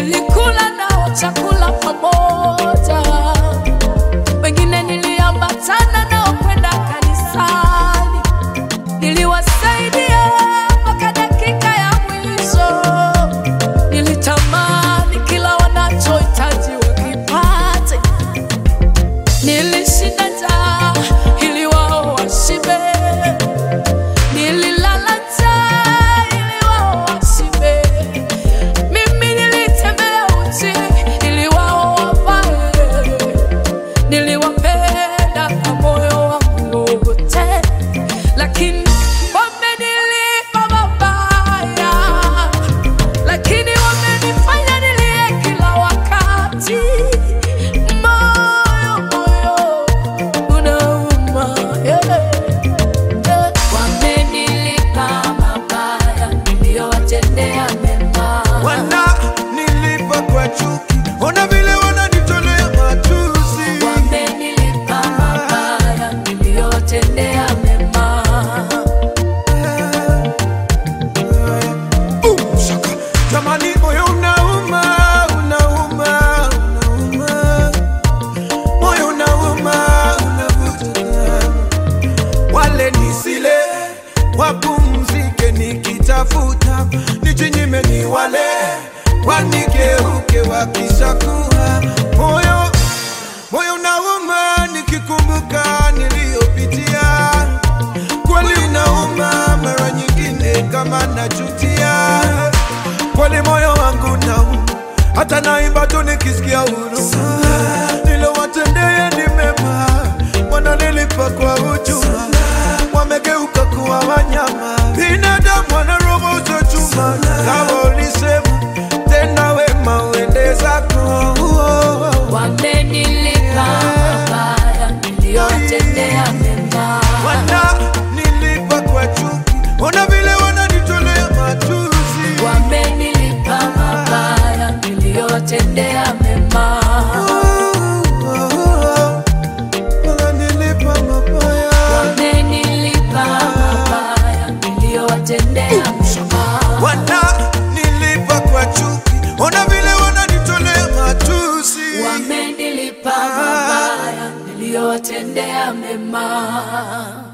nilikula nao chakula pamoja, wengine niliambatana nao kwenda kanisani, niliwasaidia mpaka dakika ya mwisho. Nilitamani kila wanachohitaji wakipate, nilishinda njaa ili wao washibe, nililala njaa ili wao washibe. Mimi nilitembea uchi ili wao wavae, niliwapenda kwa moyo wangu wote, lakini wamenilipa mabaya, lakini wamenifanya nilie kila wakati. Moyo, moyo unauma, yeah, yeah. Wamenilipa mabaya niliyowatendea mema. wana nilipa kwa chuki, ona vile wananitolea matusi. Wamenilipa mabaya niliyowatendea mema. Boom, shaka. Jamani, moyo unauma, unauma, unauma. Moyo unauma, unavuta. Wale nisile wapumzike, nikitafuta nijinyime, ni wale wanigeuke wakishakuwa moyo moyo unauma, nikikumbuka niliyopitia kweli unauma, mara nyingine kama najutia, kweli moyo wangu nauma, hata naimba tu nikisikia huruma, nilowatendea ni mema, wananilipa kwa hujuma, wamegeuka kuwa wanyama, binadamu wana roho za chuma, kama ulisema tena wema uende zako Wamenilipa mabaya niliyowatendea mema. wana nilipa kwa chuki, ona vile wananitolea matusi. Wamenilipa mabaya niliyowatendea mema. Wananilipa mabaya. Wamenilipa mabaya niliyowatendea mema. Wana nilipa kwa chuki, ona vile wananitolea matusi. Wamenilipa mabaya niliyowatendea mema.